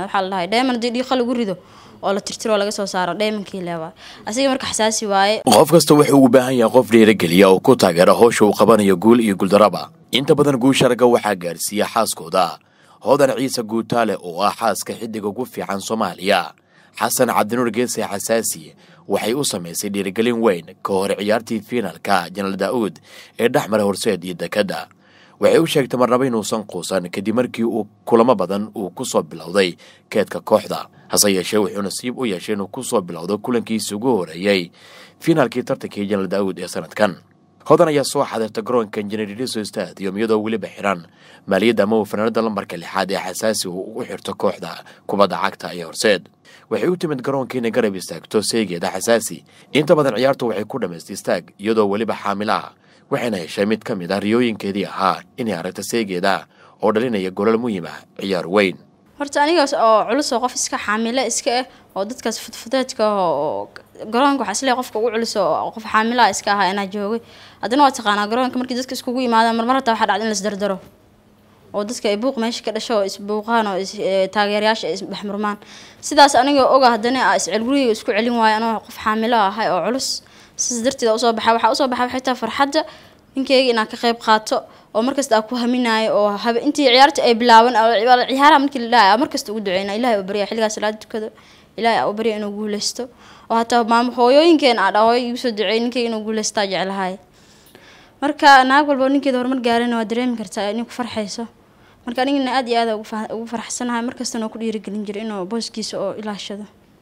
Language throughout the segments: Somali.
waxaa la dhahay dheeman haddii dhiiqa lagu rido oo la tirtiro oo laga soo saaro dheemankii le waay asiga marka xasaasi waaye qof kasta wuxuu u baahan yahay qof dhiirageliya oo ku taageera howsha uu qabanayo guul iyo guuldaraba inta badan guusha ragga waxaa gaarsiiya xaaskooda hodan ciise guutaale oo ah xaaska xiddiga ugu fiican soomaaliya xasan cabdinuur geese xasaasi waxay u samaysay dhiirigelin weyn ka hor ciyaartii fiinalka janaal daa'uud ee dhex mara horseed iyo dekadda waxay u sheegtay marnaba inuusan quusan kadib markii uu kulamo badan uu ku soo bilowday keedka kooxda hase yeeshee wuxuu nasiib u yeeshay inuu ku soo bilowdo kulankiisi ugu horeeyey fiinaalkii tartankii janaal daa'uud ee sanadkan hodan ayaa soo xadirta garoonka injineeriso stadium iyadoo weliba xiran maaliyadda ama uu fanaanada lambarka lixaad ee xasaasi uu u xirto kooxda kubadda cagta ee horseed waxay u timid garoonka inay garab istaagto seegeeda xasaasi inta badan ciyaartu waxay ku dhammaystay istaag iyadoo weliba xaamilo ah waxayna heshay mid ka mid ah riyooyinkeedii ahaa inay aragta seegeeda oo dhalinaya golol muhiim ah ciyaar weyn horta anigaas oo culus oo qof iska xaamilo iska ah oo dadkaas fudfudeedka oo garoonka waxaa isleeyahay qofka ugu culus oo qof xaamilaha iska ahaa inaa joogay haddana waa taqaanaa garoonka markii dadka iskugu yimaadaan marmar hataa waxaa dhacda in laisdardaro oo dadka ay buuq meesha ka dhasho oo isbuuqaan oo taageerayaasha ay isdhexmurmaan sidaas anigoo oga haddana a iscel gurigayga isku celin waayo anoo qof xaamilo ahay oo culus sidaas darteeda usoo baxa waxaa usoo baxa xitaa farxadda ninkeyga inaan ka qayb qaato oo markasta aan ku haminaayo oo habe intii ciyaarta ay bilaaban ciyaaraha markii la dhahay markasta ugu duceyna ilahay u barya xilligaas salaada tukado ilahay aa u barya inuu guuleysto oo hataa maam hooyooyinkeen aa dhahoy igu soo duceey ninkeyga inuu guuleystaa jeclahay marka naag walba ninkeeda horumar gaarana waa dareemi kartaa inay ku farxayso marka anigana aad iyo aad ugu faraxsanahay markastana oo ku dhiirigelin jiray inuu booskiisa oo ilaashado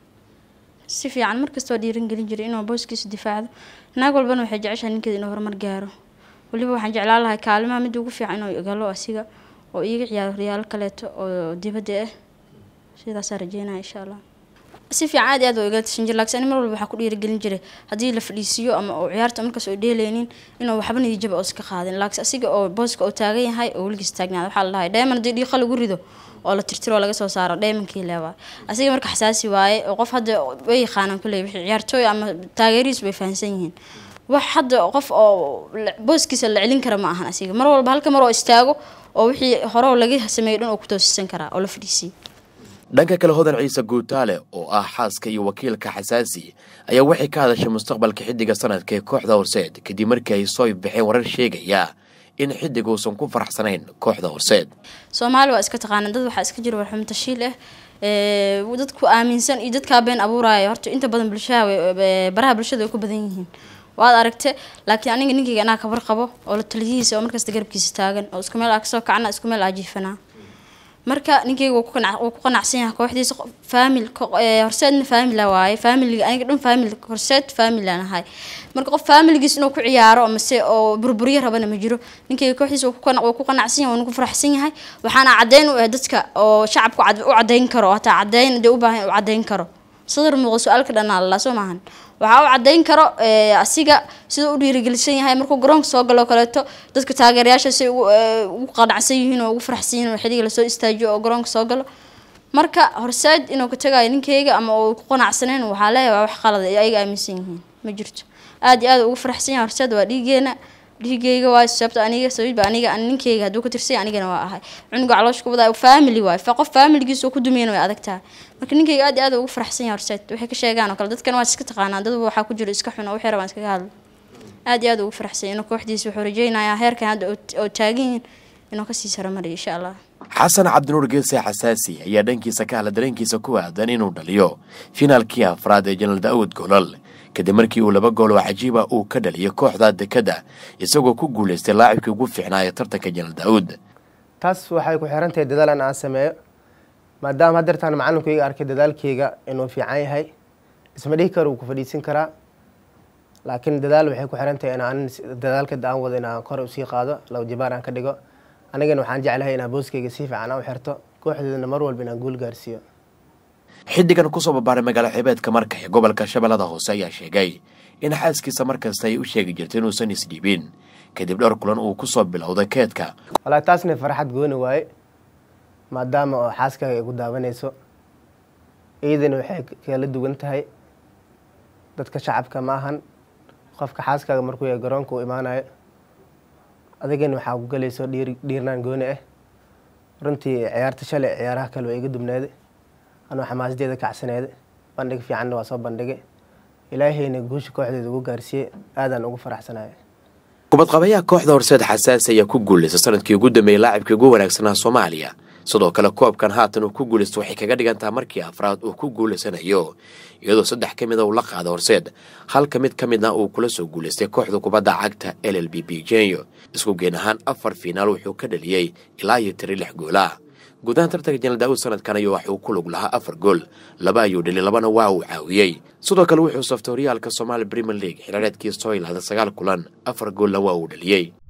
si fiican markasta oo dhiirigelin jiray inuu booskiisa difaacdo naag walbana waxay jeceshahay ninkeeda inuu horumar gaaro weliba waxaan jeclaan lahay kaalimaha midda ugu fiican inuu galo asiga oo iiga ciyaaro riyaalo kaleeto oo dibadda ah sidaasaa rajeynaya insha allah si fiican aad iyo aad waa igala tashan jira laakiin ani mar walba waxaa ku dhiirigelin jiray haddii la fadhiisiiyo ama oo ciyaarta markaas oo dheeleynin inuu waxba niyijaba oo iska qaadin laakiin asiga oo booska oo taagan yahay oo weligiis taagnaada waxaa la dhahay dheeman haddii dhiiqa lagu rido oo la tirtiro oo laga soo saaro dheemankii le waay asiga marka xasaasi waaye oo qof hadda way yaqaanaan kuley wixii ciyaartooy ama taageerihiis bay fahansan yihiin wax hadda qof oo booskiisa la celin kara ma ahan asiga mar walba halka mar oo istaago oo wixii hore laga sameeyo dhan oo ku toosisan karaa oo la fadhiisiyo dhanka kale hodan ciise guutaale oo ah xaaska iyo wakiilka xasaasi ayaa waxay ka hadashay mustaqbalka xiddiga sanadka ee kooxda horseed kadib markii ay soo baxeen warar sheegaya in xiddig uusan ku faraxsanayn kooxda horseed soomaali waa iska taqaana dad waxaa iska jira warxumo tashiil ah dadku aaminsan iyo dadkaa been abuuraya horta inta badan bulshaha baraha bulshada way ku badan yihiin waad aragte laakiin aniga ninkayga anaa kabar qabo oo la taliyihiisa oo markasta garabkiisa taagan oo isku meel aa kasoo kacna isku meel aa jiifanaa marka ninkeyga wuu ku qanacsan yahay kooxdiisa faamil horseedna faamila waaye faamiliga aniga dhan faamil horseed faamilaan ahay marka qof faamiligiis inuu ku ciyaaro amase oo burburyo rabana ma jiro ninkeyga kooxdiisa wuu ku qanacsan yahay waana ku faraxsan yahay waxaana caddeyn u ah dadka oo shacabka u caddeyn karo oo hataa caddeyn dee u baahan u caddeyn karo sadar muuqo su-aalka dhanaa lalaa soo maahan waxaa u caddeyn karo asiga siduu u dhiirigelisan yahay markuu garoonka soo galoo kaleeto dadka taageerayaasha say ugu qanacsan yihiin oo ugu faraxsan yihin oo xilliga lasoo istaajiyo oo garoonka soo galo marka horseed inuu ka tagayo ninkeyga ama uu ku qanacsaneyn waxaa leeyahay wax qalada ay ayaga aaminsan yihiin ma jirto aad iyo aad ugu faraxsan yahay horseed waa dhiigeena dhiigeyga waay sababta aniga sababba aniga ninkeyga hadduu ka tirsanya anigana waa ahay cunuga caloosh kubada family waay qof familigiisa oo ku dumeyn way adag tahay marka ninkeyga aad iyo aad ugu faraxsan yahay horseed waxay ka sheegaan oo kale dadkan waa iska taqaanaa dadba waxaa ku jiro iska xun oo wixii rabaan iskaga hadlo aad iyo aad ugu faraxsan inuu kooxdiisa wuxuu rajeynayaa heerkan hadda oo taagan yihiin inuu kasii saromariyo insha allah xasan cabdinuur geese xasaasi ayaa dhankiisa ka hadla dareenkiisa ku aadan inuu dhaliyo finaalkii afraad ee janaal daa'uud golol kadib markii uu laba gool oo cajiiba uu ka dhaliyay kooxda dekadda isagoo ku guulaystay laacibkii ugu fiicnaa ee tartanka janaal daa'uud taas waxay ku xiran tahay dadaalan aan sameeyo maadaama hadeertaan macalinku iga arkay dadaalkeyga inuu fiican yahay isma dhihi karo wuu ku fadhiisin karaa laakiin dadaal waxay ku xiran tahay inaan dadaalka aan wado inaan kor usii qaado laba jibaar aan ka dhigo anigana waxaan jeclahay inaan booskeyga si fiican aan u xirto kooxdeedana mar walba inaan guul gaarsiiyo xiddigan kusoo babaaray magaalo xebeedka marka ee gobolka shabeellada hoose ayaa sheegay in xaaskiisa markasta ay u sheegi jirtay inuusan isdhiibin kadib dhowr kulan uu kusoo bilowday keedka walaa taasna farxad gooni waaye maadaama oo xaaskaaga ay ku daawanayso iyadana waxay kala duwan tahay dadka shacabka ma ahan qofka xaaskaaga markuu yahay garoonka uu imaanayo adigana waxaa ku galayso dhiir dhiirnaan gooni ah runtii ciyaarta shalay ciyaaraha kale waa iga dubnaaday anoo xamaasadeeda kacsaneeda bandhig fiicanna waa soo bandhigay ilaahayna guusha kooxdeeda ugu gaarsiiyey aadaan ugu faraxsanaya kubadqabayaha kooxda horseed xasaasi ayaa ku guulaysta sanadkii ugu dambeeyey laacibkii ugu wanaagsanaa soomaaliya sidoo kale koobkan haatan uu ku guulaysto waxay kaga dhigan taha markii afraad uu ku guulaysanayo iyadoo saddex ka mid a uu la qaada horseed halka mid ka midna uu kula soo guulaystay kooxda kubadda cagta l l b b jenyo isku geen ahaan afar fiinaal wuxuu ka dhaliyey ilaa iyo tiri lix goolah guudahaan tartanka jenal daawud sanadkan ayuu waxuu ku lug lahaa afar gool laba ayuu dheli labana waa uu caawiyey sidoo kale wuxuu saftay horyaalka somaali premier league xilaareedkii soo ilaaday sagaal kulan afar goolna waa uu dhaliyey